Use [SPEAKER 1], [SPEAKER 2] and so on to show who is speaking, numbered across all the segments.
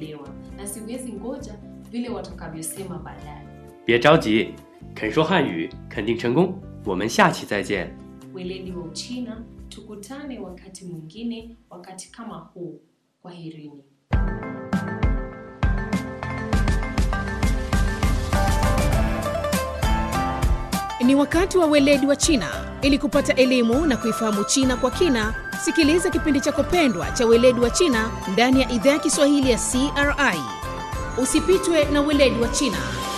[SPEAKER 1] kuelewa na siwezi ngoja vile watakavyosema baadaye
[SPEAKER 2] 别着急，肯说汉语肯定成功。我们下期再见。
[SPEAKER 1] weledi wa uchina tukutane wakati mwingine wakati kama huu kwaherini
[SPEAKER 3] Ni wakati wa weledi wa China. Ili kupata elimu na kuifahamu China kwa kina, sikiliza kipindi chako pendwa cha weledi wa China ndani ya idhaa ya Kiswahili ya CRI. Usipitwe na weledi wa China.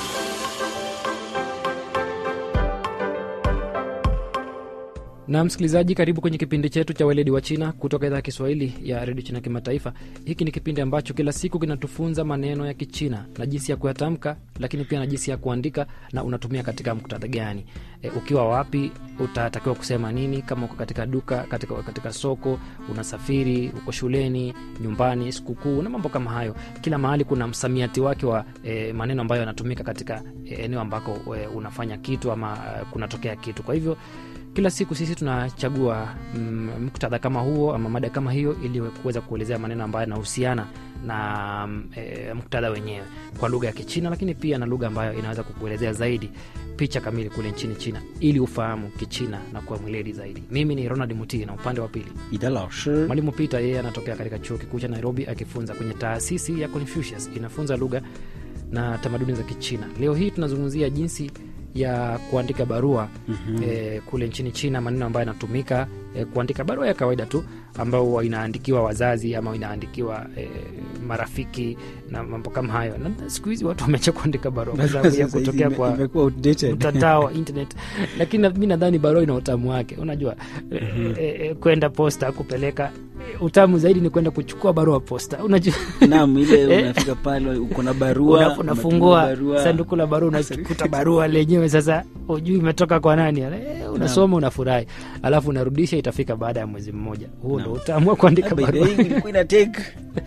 [SPEAKER 4] na msikilizaji karibu kwenye kipindi chetu cha weledi wa china kutoka idhaa ya kiswahili ya redio china kimataifa hiki ni kipindi ambacho kila siku kinatufunza maneno ya kichina na jinsi ya kuyatamka lakini pia na jinsi ya kuandika na unatumia katika muktadha gani e, ukiwa wapi utatakiwa kusema nini kama uko katika duka katika, katika soko unasafiri uko shuleni nyumbani sikukuu na mambo kama hayo kila mahali kuna msamiati wake wa e, maneno ambayo yanatumika katika e, eneo ambako e, unafanya kitu ama e, kunatokea kitu kwa hivyo kila siku sisi tunachagua mm, muktadha kama huo ama mada kama hiyo ili kuweza kuelezea maneno ambayo yanahusiana na mm, e, muktadha wenyewe kwa lugha ya kichina lakini pia na lugha ambayo inaweza kukuelezea zaidi picha kamili kule nchini china ili ufahamu kichina na kuwa mweledi zaidi mimi ni ronald mutii na upande wa pili
[SPEAKER 5] 彼得老师
[SPEAKER 4] mwalimu peter yeye anatokea katika chuo kikuu cha nairobi akifunza kwenye taasisi ya confucius inafunza lugha na tamaduni za kichina leo hii tunazungumzia jinsi ya kuandika barua mm-hmm. eh, kule nchini china maneno ambayo yanatumika eh, kuandika barua ya kawaida tu ambayo huwa inaandikiwa wazazi ama inaandikiwa eh, marafiki na mambo kama hayo na siku hizi watu wameacha kuandika barua kwa sababu ya
[SPEAKER 5] Sasa hizi
[SPEAKER 4] kutokea
[SPEAKER 5] ime-
[SPEAKER 4] kwa
[SPEAKER 5] imekuwa outdated.
[SPEAKER 4] mtandao wa internet lakini na- mi nadhani barua ina utamu wake unajua mm-hmm. e, e, kwenda posta kupeleka e, utamu zaidi ni kwenda kuchukua barua posta unajua
[SPEAKER 5] Naam, ile unafika pale uko na barua
[SPEAKER 4] Una-
[SPEAKER 5] umetuma
[SPEAKER 4] unafungua
[SPEAKER 5] barua.
[SPEAKER 4] sanduku la barua unakuta barua lenyewe sasa ujui imetoka kwa nani e, unasoma unafurahi alafu unarudisha itafika baada ya mwezi mmoja huo ndo utamu wa kuandika
[SPEAKER 5] By the
[SPEAKER 4] barua
[SPEAKER 5] way, ilikuwa ina take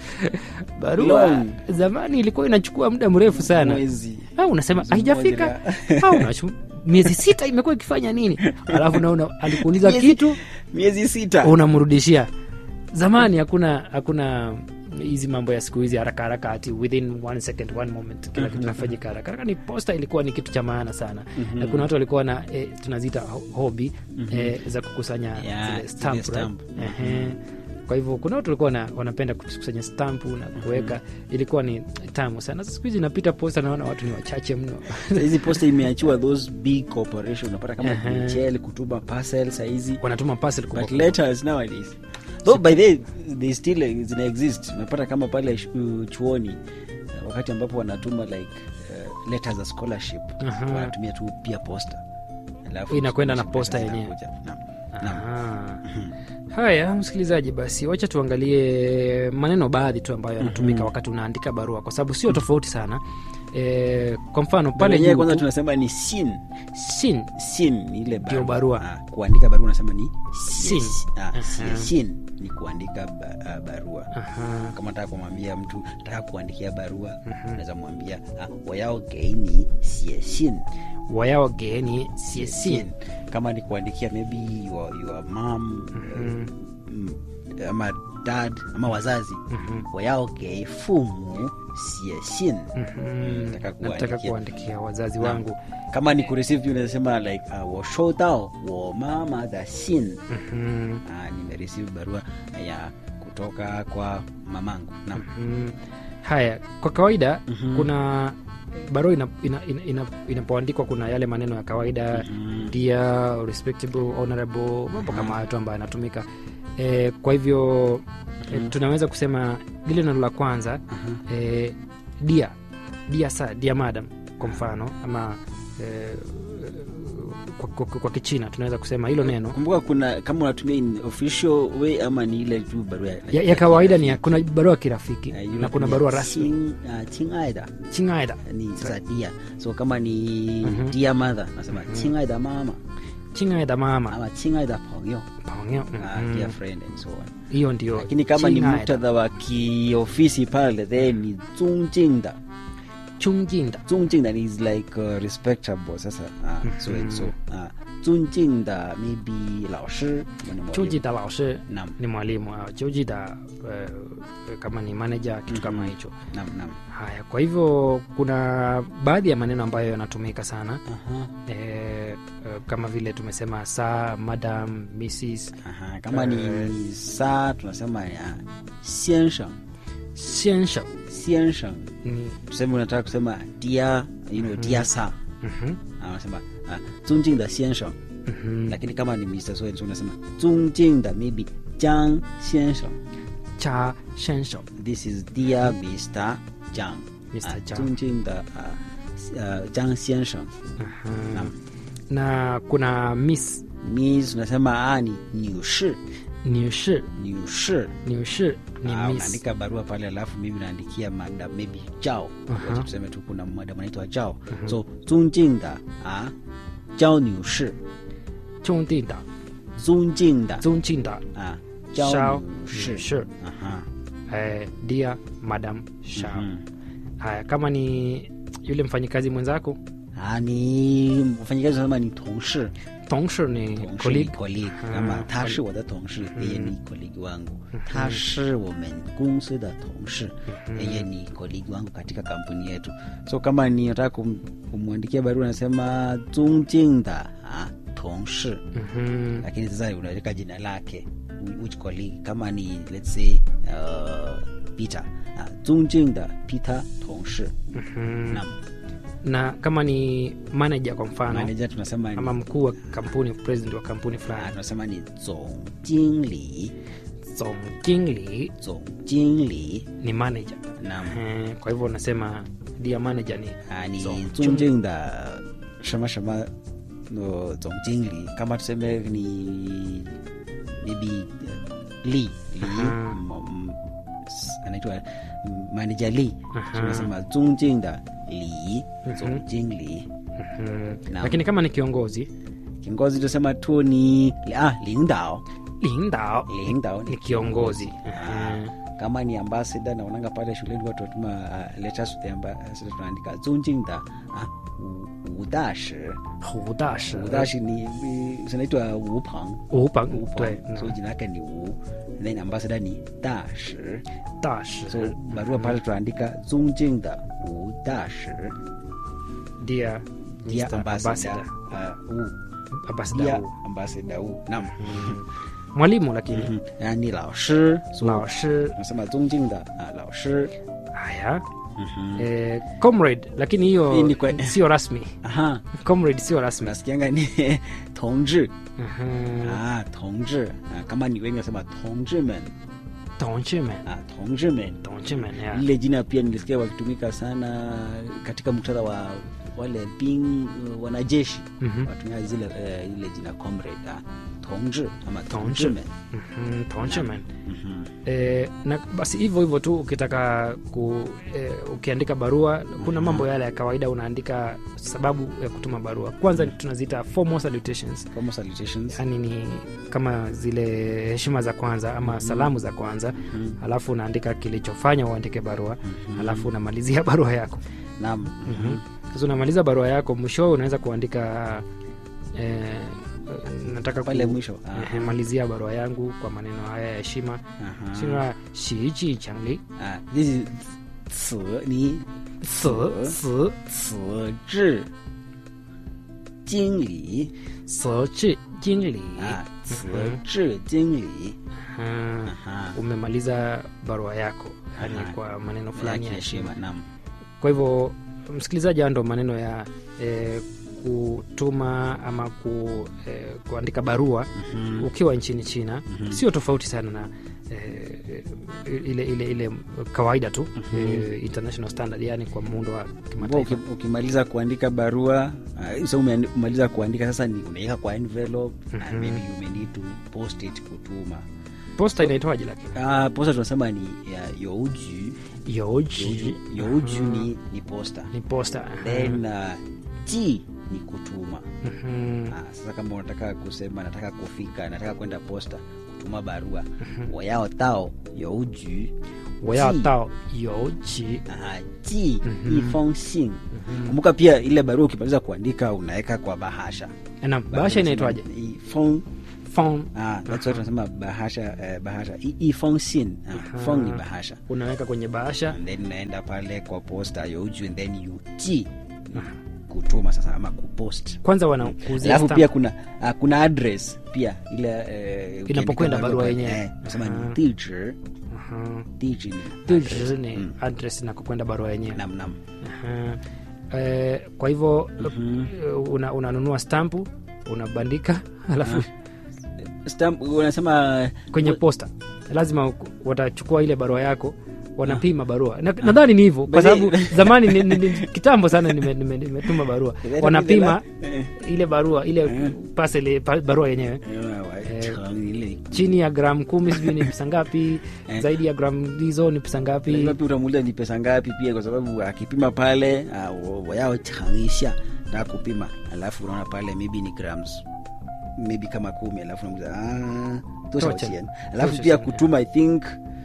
[SPEAKER 4] barua
[SPEAKER 5] long.
[SPEAKER 4] zamani ilikuwa inachukua muda mrefu sana
[SPEAKER 5] mwezi
[SPEAKER 4] au unasema
[SPEAKER 5] Mwezi
[SPEAKER 4] haijafika
[SPEAKER 5] mmoja
[SPEAKER 4] au unashu- miezi sita imekuwa ikifanya nini alafu naona alikuuliza
[SPEAKER 5] Miezi-
[SPEAKER 4] kitu
[SPEAKER 5] miezi sita
[SPEAKER 4] unamrudishia zamani hakuna hakuna hizi mambo ya siku hizi haraka haraka ati within one second one moment kila kitu kinafanyika haraka haraka ni posta ilikuwa ni kitu cha maana sana na kuna watu walikuwa na eh, tunaziita ho- hobby eh, za kukusanya
[SPEAKER 5] Yeah,
[SPEAKER 4] zile stamp,
[SPEAKER 5] zile stamp.
[SPEAKER 4] right? Ehe. kwa hivyo kuna watu walikuwa na, wanapenda kukusanya stampu na kuweka ilikuwa ni tamu sana Sasa siku hizi inapita posta naona watu ni wachache mno
[SPEAKER 5] hizi posta imeachiwa those big corporation unapata kama
[SPEAKER 4] Ehe.
[SPEAKER 5] DHL kutuma parcel sahizi
[SPEAKER 4] wanatuma parcel kubwa
[SPEAKER 5] but
[SPEAKER 4] kubwa.
[SPEAKER 5] letters nowadays though by the they still uh, zina exist unapata kama pale shu- chuoni uh, wakati ambapo wanatuma like uh, letters za scholarship
[SPEAKER 4] Aha.
[SPEAKER 5] wanatumia tu pia posta Alafu
[SPEAKER 4] Inakwenda na
[SPEAKER 5] scholarship
[SPEAKER 4] posta
[SPEAKER 5] letters
[SPEAKER 4] yenyewe.
[SPEAKER 5] zinakuja. Naam. Naam.
[SPEAKER 4] Aha. haya msikilizaji basi wacha tuangalie maneno baadhi tu ambayo yanatumika wakati unaandika barua kwa sababu sio tofauti sana e, kwa mfano pale
[SPEAKER 5] Wenyewe
[SPEAKER 4] juu
[SPEAKER 5] kwanza
[SPEAKER 4] tu,
[SPEAKER 5] tunasema ni sin
[SPEAKER 4] sin
[SPEAKER 5] sin ni ile
[SPEAKER 4] Ndio barua.
[SPEAKER 5] Ah, kuandika barua unasema ni
[SPEAKER 4] Sin.
[SPEAKER 5] Ah,
[SPEAKER 4] Aha.
[SPEAKER 5] sin ni kuandika ba, ah, barua
[SPEAKER 4] Aha.
[SPEAKER 5] kama nataka kumwambia mtu nataka kuandikia barua unaweza mwambia ah, wayao geini sie sin
[SPEAKER 4] wayao geni sie sin
[SPEAKER 5] kama ni kuandikia maybe your, your mom mm, ama dad ama wazazi wayao ge fumu sie sin
[SPEAKER 4] Mm,
[SPEAKER 5] Nataka
[SPEAKER 4] nataka
[SPEAKER 5] kuandikia.
[SPEAKER 4] kuandikia wazazi wangu
[SPEAKER 5] kama ni kureceive unasema like uh, 我收到我妈妈的信
[SPEAKER 4] Mhm.
[SPEAKER 5] uh, nimereceive barua ya kutoka kwa mamangu naam
[SPEAKER 4] Mm. haya kwa kawaida kuna barua inapoandikwa ina, ina, ina, inapoandikwa kuna yale maneno ya kawaida dear respectable honorable mambo kama hayo tu ambayo yanatumika e, kwa hivyo e, tunaweza kusema lile neno la kwanza e, dia dia sa dia madam kwa mfano ama e, kwa, kwa, kwa kichina tunaweza kusema hilo neno
[SPEAKER 5] kumbuka kuna kama unatumia in official way ama ni ile tu barua
[SPEAKER 4] ya, ya kawaida ni ya, kuna barua ya kirafiki
[SPEAKER 5] Uh,
[SPEAKER 4] na
[SPEAKER 5] unatumia
[SPEAKER 4] kuna barua rasmi
[SPEAKER 5] "Chin- uh, 亲爱的
[SPEAKER 4] chingaida
[SPEAKER 5] ni sasa dia so kama ni
[SPEAKER 4] Mhm.
[SPEAKER 5] dear mother nasema 亲爱的 mama
[SPEAKER 4] chingaida mama
[SPEAKER 5] ama 亲爱的朋友
[SPEAKER 4] Pangyo.
[SPEAKER 5] uh,
[SPEAKER 4] Mhm.
[SPEAKER 5] dear friend and so on
[SPEAKER 4] hiyo ndio
[SPEAKER 5] lakini kama ni
[SPEAKER 4] Chingaida.
[SPEAKER 5] muktadha wa kiofisi pale then ni 尊敬的
[SPEAKER 4] chungjinda
[SPEAKER 5] 尊敬的 is like uh, respectable sasa uh, so and so uh, 尊敬的 maybe 老师kama ni mwalimu.
[SPEAKER 4] chujida laoshe
[SPEAKER 5] Naam,
[SPEAKER 4] ni mwalimu au chujida eh, kama ni manager kitu kama
[SPEAKER 5] Mhm.
[SPEAKER 4] hicho
[SPEAKER 5] naam, naam.
[SPEAKER 4] haya kwa hivyo kuna baadhi ya maneno ambayo yanatumika sana
[SPEAKER 5] Aha,
[SPEAKER 4] eh, eh, kama vile tumesema saa madam mrs
[SPEAKER 5] aha. kama ni
[SPEAKER 4] Eh.
[SPEAKER 5] saa tunasema ya siensheng
[SPEAKER 4] siensha
[SPEAKER 5] siensheng
[SPEAKER 4] ni
[SPEAKER 5] tuseme unataka kusema dia you know, dia sa
[SPEAKER 4] mhm,
[SPEAKER 5] anasema uh, 尊敬的先生
[SPEAKER 4] mhm.
[SPEAKER 5] lakini kama ni Mr. So and so unasema 尊敬的 maybe 江先生
[SPEAKER 4] cha shensha
[SPEAKER 5] this is dear Mr. 江
[SPEAKER 4] Mr.
[SPEAKER 5] 啊
[SPEAKER 4] Zhang
[SPEAKER 5] 尊敬的呃呃江先生
[SPEAKER 4] Aha. na kuna miss
[SPEAKER 5] Miss unasema ah, ni 女士
[SPEAKER 4] niushi
[SPEAKER 5] 女士
[SPEAKER 4] niushi ni
[SPEAKER 5] Ah,
[SPEAKER 4] miss
[SPEAKER 5] unaandika barua pale alafu mimi naandikia madam maybe jao
[SPEAKER 4] Aha.
[SPEAKER 5] Wacha tuseme tu kuna madam anaitwa jao so 尊敬的啊焦女士
[SPEAKER 4] chungdida
[SPEAKER 5] 尊敬的
[SPEAKER 4] zunjinda
[SPEAKER 5] 啊
[SPEAKER 4] Shao
[SPEAKER 5] 焦女士
[SPEAKER 4] Shi.
[SPEAKER 5] 啊哈
[SPEAKER 4] eh, dear madam shao
[SPEAKER 5] Mhm.
[SPEAKER 4] haya kama ni yule mfanyikazi mwenzako
[SPEAKER 5] Ah, ni mfanyikazi unasema ni 同事
[SPEAKER 4] tongshi ni
[SPEAKER 5] 同事
[SPEAKER 4] colleague
[SPEAKER 5] colleague
[SPEAKER 4] Ah,
[SPEAKER 5] 那么他
[SPEAKER 4] colleague
[SPEAKER 5] 是我的同事，yeye ni colleague wangu，他是我们公司的同事，yeye ni colleague wangu katika kampuni yetu. So kama ni nataka kum, kumwandikia barua nasema 尊敬的啊同事，
[SPEAKER 4] Mhm.
[SPEAKER 5] lakini sasa unaweka jina lake whi- which colleague kama ni let's say uh, Peter 啊 尊敬的 Peter 同事，
[SPEAKER 4] Mhm.
[SPEAKER 5] na
[SPEAKER 4] na kama ni manager kwa mfano
[SPEAKER 5] manager tunasema
[SPEAKER 4] ama
[SPEAKER 5] ni
[SPEAKER 4] mkuu wa kampuni president wa kampuni
[SPEAKER 5] ah,
[SPEAKER 4] fulani
[SPEAKER 5] tunasema ni 总经理
[SPEAKER 4] zongkingli
[SPEAKER 5] 总经理
[SPEAKER 4] ni manager
[SPEAKER 5] na
[SPEAKER 4] Eh, kwa hivyo unasema dia manager ni
[SPEAKER 5] 啊，你
[SPEAKER 4] 总
[SPEAKER 5] 尊敬的什么什么呃总经理，kama tuseme ni maybe uh, Lee Lee
[SPEAKER 4] Aha.
[SPEAKER 5] m- m- s- anaitwa mm, manager Lee
[SPEAKER 4] Aha.
[SPEAKER 5] tunasema 尊敬的李
[SPEAKER 4] Mhm.
[SPEAKER 5] 总经理
[SPEAKER 4] Mhm.
[SPEAKER 5] Naam.
[SPEAKER 4] lakini kama ni kiongozi
[SPEAKER 5] kiongozi tusema tu ni ah, 领导
[SPEAKER 4] lindao
[SPEAKER 5] 领导
[SPEAKER 4] ni kiongozi
[SPEAKER 5] Ah,
[SPEAKER 4] Mhm.
[SPEAKER 5] kama ni ambassador naonanga pale shuleni watu watuma uh, letters to the ambassador tunaandika 尊敬的啊吴吴大使
[SPEAKER 4] hu dashi
[SPEAKER 5] 吴大使你你zinaitwa 吴鹏
[SPEAKER 4] upa
[SPEAKER 5] 吴鹏
[SPEAKER 4] 对
[SPEAKER 5] so jina lake ni u then ambassador ni 大使
[SPEAKER 4] dashi
[SPEAKER 5] so barua pale tunaandika 尊敬的吴大使
[SPEAKER 4] dia
[SPEAKER 5] dia
[SPEAKER 4] Mr.
[SPEAKER 5] ambassador
[SPEAKER 4] ambassador
[SPEAKER 5] uh, u
[SPEAKER 4] ambassador
[SPEAKER 5] dia
[SPEAKER 4] hu.
[SPEAKER 5] ambassador u naam
[SPEAKER 4] mwalimu lakini
[SPEAKER 5] Mhm. na ni 老师 so
[SPEAKER 4] 老师
[SPEAKER 5] tunasema 尊敬的啊老师
[SPEAKER 4] haya
[SPEAKER 5] Mhm.
[SPEAKER 4] eh, comrade lakini hiyo
[SPEAKER 5] Hii ni kwa-
[SPEAKER 4] sio rasmi
[SPEAKER 5] aha
[SPEAKER 4] comrade sio rasmi
[SPEAKER 5] unasikianga ni 同志
[SPEAKER 4] Mhm.
[SPEAKER 5] ah 同志啊kama ni wengi nasema 同志们
[SPEAKER 4] Tongchimen.
[SPEAKER 5] ah 同志们
[SPEAKER 4] Tongchimen, yeah.
[SPEAKER 5] lile jina pia nilisikia wakitumika sana katika muktadha wa wale bing uh, wanajeshi
[SPEAKER 4] Mhm.
[SPEAKER 5] watumia zile uh, ile jina comrade ah, 同志 ama 同
[SPEAKER 4] 同
[SPEAKER 5] 志们
[SPEAKER 4] Mhm, Tongchimen.
[SPEAKER 5] Mhm.
[SPEAKER 4] Eh, na basi hivyo hivyo tu ukitaka ku, eh, ukiandika barua kuna mambo yale ya kawaida unaandika sababu ya kutuma barua kwanza tunaziita formal salutations
[SPEAKER 5] formal salutations
[SPEAKER 4] yani ni kama zile heshima za kwanza ama salamu za kwanza
[SPEAKER 5] Mhm.
[SPEAKER 4] alafu unaandika kilichofanya uandike barua alafu unamalizia barua yako
[SPEAKER 5] naam
[SPEAKER 4] Mhm. sasa unamaliza barua yako mwishowe unaweza kuandika eh, nataka
[SPEAKER 5] pale
[SPEAKER 4] ku,
[SPEAKER 5] mwisho ah,
[SPEAKER 4] eh, malizia barua yangu kwa maneno haya ya heshima
[SPEAKER 5] aha.
[SPEAKER 4] sina shiji changli
[SPEAKER 5] ah, this is 此你
[SPEAKER 4] si si
[SPEAKER 5] 此致经理
[SPEAKER 4] si chi jingli
[SPEAKER 5] 啊，此致经理
[SPEAKER 4] Ah,
[SPEAKER 5] Aha.
[SPEAKER 4] umemaliza barua yako yani
[SPEAKER 5] Aha.
[SPEAKER 4] kwa maneno
[SPEAKER 5] ya
[SPEAKER 4] fulani ya heshima
[SPEAKER 5] kiheshima naam
[SPEAKER 4] kwa hivyo msikilizaji haya ndo maneno ya eh, kutuma ama ku, eh, kuandika barua
[SPEAKER 5] Mhm.
[SPEAKER 4] ukiwa nchini china sio tofauti sana na eh, ile ile ile kawaida tu eh, international standard yani kwa muundo wa
[SPEAKER 5] Kwa
[SPEAKER 4] kimataifa
[SPEAKER 5] uki- ukimaliza kuandika barua uh, so umeandi- umaliza kuandika sasa ni unaweka kwa envelope and maybe you may need to post it kutuma
[SPEAKER 4] posta inaitwaje lakini
[SPEAKER 5] uh, posta tunasema ni ya youju
[SPEAKER 4] yoji
[SPEAKER 5] youju ni, ni posta
[SPEAKER 4] ni posta aha.
[SPEAKER 5] then uh, ji ni kutuma
[SPEAKER 4] Mhm.
[SPEAKER 5] Ah, sasa kama unataka kusema nataka kufika nataka kwenda posta kutuma barua wayao tao youju
[SPEAKER 4] 我要
[SPEAKER 5] 寄
[SPEAKER 4] 到邮局
[SPEAKER 5] Aha, ji
[SPEAKER 4] Mhm.
[SPEAKER 5] ifong sin kumbuka pia ile barua ukimaliza kuandika unaweka kwa bahasha
[SPEAKER 4] na bahasha inaitwaje
[SPEAKER 5] ifong
[SPEAKER 4] Phone.
[SPEAKER 5] ah, that's what tunasema bahasha eh, bahasha I- ifong sin ah, fong ni bahasha
[SPEAKER 4] unaweka kwenye bahasha
[SPEAKER 5] and then unaenda pale kwa posta yoju and then you ji kutuma sasa ama kupost
[SPEAKER 4] kwanza wanakuuzia
[SPEAKER 5] alafu
[SPEAKER 4] stamp.
[SPEAKER 5] pia kuna uh, kuna address pia ile eh, ukiandika
[SPEAKER 4] Inapokwenda barua
[SPEAKER 5] pale,
[SPEAKER 4] yenyewe.
[SPEAKER 5] eh, nasema
[SPEAKER 4] Aha.
[SPEAKER 5] ni diji
[SPEAKER 4] Aha.
[SPEAKER 5] diji ni
[SPEAKER 4] Diji
[SPEAKER 5] address.
[SPEAKER 4] ni
[SPEAKER 5] Mm.
[SPEAKER 4] address na kukwenda barua yenyewe
[SPEAKER 5] nam nam
[SPEAKER 4] Aha. Eh, kwa hivyo eh, una- unanunua stampu unabandika alafu
[SPEAKER 5] stamp unasema
[SPEAKER 4] kwenye posta lazima watachukua ile barua yako wanapima barua Na- nadhani ni hivyo kwa
[SPEAKER 5] Basi-
[SPEAKER 4] sababu zamani ni, ni, ni, kitambo sana nimetuma nime, nimetuma barua
[SPEAKER 5] Ile-
[SPEAKER 4] wanapima
[SPEAKER 5] ile-
[SPEAKER 4] ile barua ile
[SPEAKER 5] Eh.
[SPEAKER 4] parcel pa, barua yenyewe
[SPEAKER 5] Eh, ile
[SPEAKER 4] chini ya gramu kumi sijui ni pesa ngapi
[SPEAKER 5] Eh.
[SPEAKER 4] zaidi ya gramu hizo ni pesa ngapi
[SPEAKER 5] lazima pia utamuuliza ni pesa ngapi pia kwa sababu akipima pale ah, wa- wayao changisha na kupima alafu unaona pale maybe ni grams maybe kama kumi alafu unamuuliza ah, tosha
[SPEAKER 4] Tosha.
[SPEAKER 5] wachien alafu
[SPEAKER 4] Tosha
[SPEAKER 5] pia
[SPEAKER 4] sana.
[SPEAKER 5] kutuma i think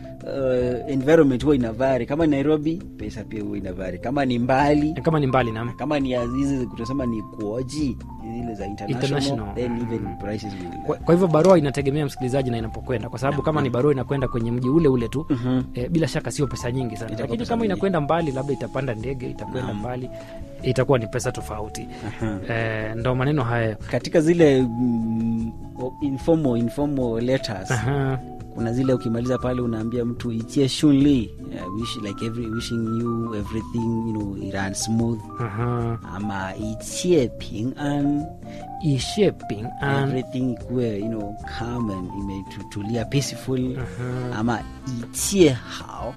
[SPEAKER 5] uh, environment huwa inavari kama ni nairobi pesa pia huwa inavari kama ni mbali
[SPEAKER 4] kama ni mbali nam
[SPEAKER 5] kama ni ya- hizi kutasema ni kuoji zile za international,
[SPEAKER 4] International.
[SPEAKER 5] then even
[SPEAKER 4] Mm.
[SPEAKER 5] prices will
[SPEAKER 4] kwa, kwa hivyo barua inategemea msikilizaji na inapokwenda kwa sababu kama ni barua inakwenda kwenye mji ule ule tu
[SPEAKER 5] Mhm.
[SPEAKER 4] e, bila shaka sio pesa nyingi sana
[SPEAKER 5] Itakuwa
[SPEAKER 4] lakini
[SPEAKER 5] pesa
[SPEAKER 4] kama
[SPEAKER 5] nyingi.
[SPEAKER 4] inakwenda mbali labda itapanda ndege itakwenda mbali itakuwa ni pesa tofauti
[SPEAKER 5] Aha.
[SPEAKER 4] e, ndo maneno hayo
[SPEAKER 5] katika zile mm, informal, informal letters
[SPEAKER 4] Aha.
[SPEAKER 5] kuna zile ukimaliza pale unaambia mtu ichie shunli uh, wish, like every, wishing you everything you know iran smooth
[SPEAKER 4] Aha.
[SPEAKER 5] ama ichie ping an
[SPEAKER 4] ishie ping an
[SPEAKER 5] everything ikuwe you know calm and imetutulia peaceful
[SPEAKER 4] Aha.
[SPEAKER 5] ama ichie hao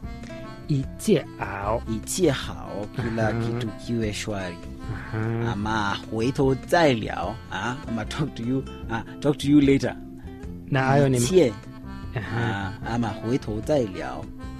[SPEAKER 4] itie ao
[SPEAKER 5] ichie hao kila
[SPEAKER 4] Aha.
[SPEAKER 5] kitu kiwe shwari
[SPEAKER 4] Aha.
[SPEAKER 5] ama huito zailiao ah, ama talk to you ah, talk to you later
[SPEAKER 4] na hayo ni
[SPEAKER 5] ichie
[SPEAKER 4] Aha.
[SPEAKER 5] ah, ama huito zailiao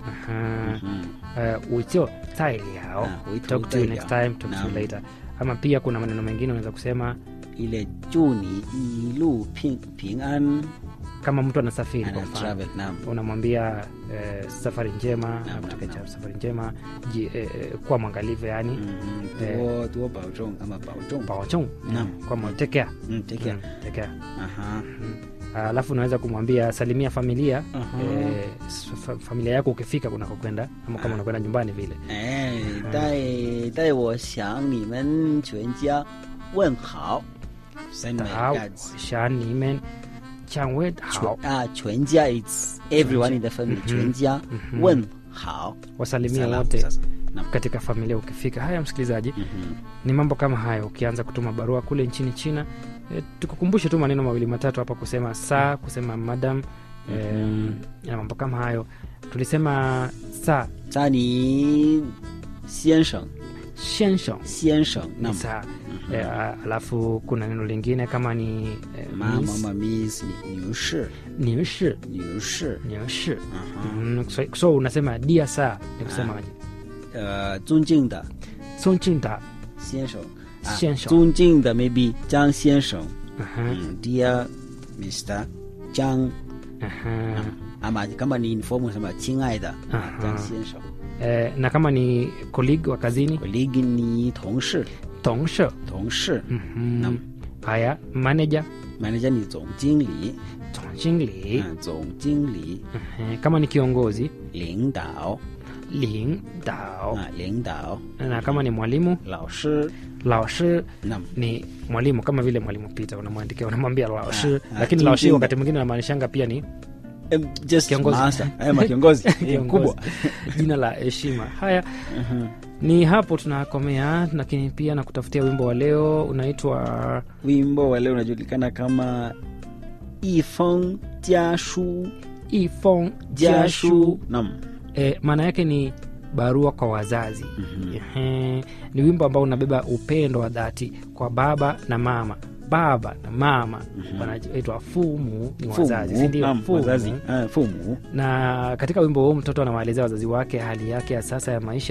[SPEAKER 4] Aha.
[SPEAKER 5] Mhm.
[SPEAKER 4] uh, uitio tailiao
[SPEAKER 5] Ah, uitio
[SPEAKER 4] talk to you
[SPEAKER 5] tailiao.
[SPEAKER 4] next time talk to you
[SPEAKER 5] Naam.
[SPEAKER 4] later ama pia kuna maneno mengine unaweza kusema
[SPEAKER 5] ile juni ilu ping, ping an
[SPEAKER 4] kama mtu anasafiri kwa
[SPEAKER 5] ana
[SPEAKER 4] mfano
[SPEAKER 5] travel nam
[SPEAKER 4] unamwambia eh, safari njema
[SPEAKER 5] Naam,
[SPEAKER 4] nakutakia
[SPEAKER 5] naam, naam.
[SPEAKER 4] safari njema ji, eh, eh, kuwa mwangalivu yani
[SPEAKER 5] Mhm.
[SPEAKER 4] Eh.
[SPEAKER 5] tuo tuo baozhong ama baozhong
[SPEAKER 4] baochong
[SPEAKER 5] Naam.
[SPEAKER 4] kwama tekea
[SPEAKER 5] Mm, take care.
[SPEAKER 4] tekea
[SPEAKER 5] aha
[SPEAKER 4] alafu unaweza kumwambia salimia familia
[SPEAKER 5] Aha.
[SPEAKER 4] eh, s- fa- familia yako ukifika kunakokwenda ama kama unakwenda nyumbani vile
[SPEAKER 5] 哎，带带我向你们全家问好，send my
[SPEAKER 4] Tao,
[SPEAKER 5] regards。
[SPEAKER 4] shanimen changwe
[SPEAKER 5] 全
[SPEAKER 4] hao
[SPEAKER 5] 啊，全家 it's everyone in the family，
[SPEAKER 4] Mhm.
[SPEAKER 5] 全家
[SPEAKER 4] Mhm.
[SPEAKER 5] 问好，
[SPEAKER 4] wasalimia
[SPEAKER 5] Salamu
[SPEAKER 4] wote
[SPEAKER 5] sasa. Naam.
[SPEAKER 4] katika familia ukifika haya msikilizaji
[SPEAKER 5] Mhm.
[SPEAKER 4] ni mambo kama hayo ukianza kutuma barua kule nchini china e, tukukumbushe tu maneno mawili matatu hapa kusema saa kusema madam e,
[SPEAKER 5] Mhm.
[SPEAKER 4] na mambo kama hayo tulisema saa
[SPEAKER 5] 在你先生
[SPEAKER 4] shensho
[SPEAKER 5] 先生，
[SPEAKER 4] ni
[SPEAKER 5] 那
[SPEAKER 4] saa e, a- alafu kuna neno lingine kama ni e,
[SPEAKER 5] 妈妈
[SPEAKER 4] miss,
[SPEAKER 5] 妈 miss 女女士
[SPEAKER 4] niushi
[SPEAKER 5] 女士，
[SPEAKER 4] niushi
[SPEAKER 5] 嗯哼，
[SPEAKER 4] mm, so, so unasema dia saa ni kusemaje
[SPEAKER 5] 呃，尊敬的
[SPEAKER 4] sonchinta
[SPEAKER 5] 先生，啊
[SPEAKER 4] 先生
[SPEAKER 5] 尊敬的 maybe 张先生，
[SPEAKER 4] Aha,
[SPEAKER 5] 嗯，Dear Mr. 张。
[SPEAKER 4] aha.
[SPEAKER 5] ama kama ni informal sema 亲爱的
[SPEAKER 4] Aha.
[SPEAKER 5] 张先生
[SPEAKER 4] E, na kama ni colleague wa kazini
[SPEAKER 5] colleague ni 同事
[SPEAKER 4] tongsho
[SPEAKER 5] 同事
[SPEAKER 4] Mhm.
[SPEAKER 5] Naam.
[SPEAKER 4] haya manager
[SPEAKER 5] manager ni 总经理
[SPEAKER 4] tongchingli
[SPEAKER 5] 嗯总经理
[SPEAKER 4] Mhm. kama ni kiongozi
[SPEAKER 5] 领导
[SPEAKER 4] ling dao
[SPEAKER 5] 啊领导
[SPEAKER 4] na kama ni mwalimu
[SPEAKER 5] 老师
[SPEAKER 4] laoshi
[SPEAKER 5] Naam.
[SPEAKER 4] ni mwalimu kama vile mwalimu pita unamwandikia unamwambia laoshi
[SPEAKER 5] Ah, ah,
[SPEAKER 4] lakini
[SPEAKER 5] tu-
[SPEAKER 4] laoshi
[SPEAKER 5] tu-
[SPEAKER 4] wakati mwingine anamaanishanga pia ni
[SPEAKER 5] Em, just
[SPEAKER 4] Kiongozi.
[SPEAKER 5] master eh ma kiongozi Eh,
[SPEAKER 4] kiongozi.
[SPEAKER 5] mkubwa
[SPEAKER 4] jina la heshima haya
[SPEAKER 5] Mhm.
[SPEAKER 4] ni hapo tunakomea lakini pia na kutafutia wimbo wa leo unaitwa
[SPEAKER 5] wimbo wa leo unajulikana kama 一封家书
[SPEAKER 4] ifong
[SPEAKER 5] 家
[SPEAKER 4] jashu
[SPEAKER 5] 书 naam
[SPEAKER 4] e, maana yake ni barua kwa wazazi
[SPEAKER 5] Mhm.
[SPEAKER 4] Ehe, ni wimbo ambao unabeba upendo wa dhati kwa baba na mama baba na mama wanaitwa fumu ni wazazi
[SPEAKER 5] Fumu,
[SPEAKER 4] sindio
[SPEAKER 5] naam,
[SPEAKER 4] Fumu.
[SPEAKER 5] wazazi ah, fumu
[SPEAKER 4] na katika wimbo huu mtoto anawaelezea wazazi wake hali yake ya sasa ya maisha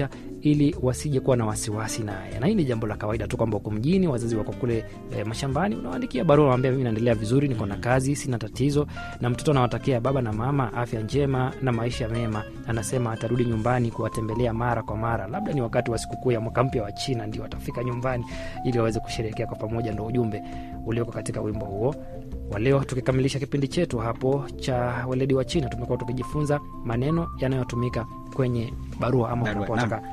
[SPEAKER 4] ili wasije kuwa na wasiwasi naye na hii ni jambo la kawaida tu kwamba uko mjini wazazi wako kule e, mashambani unawaandikia barua unawambia mimi naendelea vizuri niko na kazi sina tatizo na mtoto anawatakia baba na mama afya njema na maisha mema anasema atarudi nyumbani kuwatembelea mara kwa mara labda ni wakati wa sikukuu ya mwaka mpya wa china ndio watafika nyumbani ili waweze kusherehekea kwa pamoja ndo ujumbe ulioko katika wimbo huo wa leo tukikamilisha kipindi chetu hapo cha weledi wa china tumekuwa tukijifunza maneno yanayotumika kwenye barua ama
[SPEAKER 5] Barua,
[SPEAKER 4] unapotaka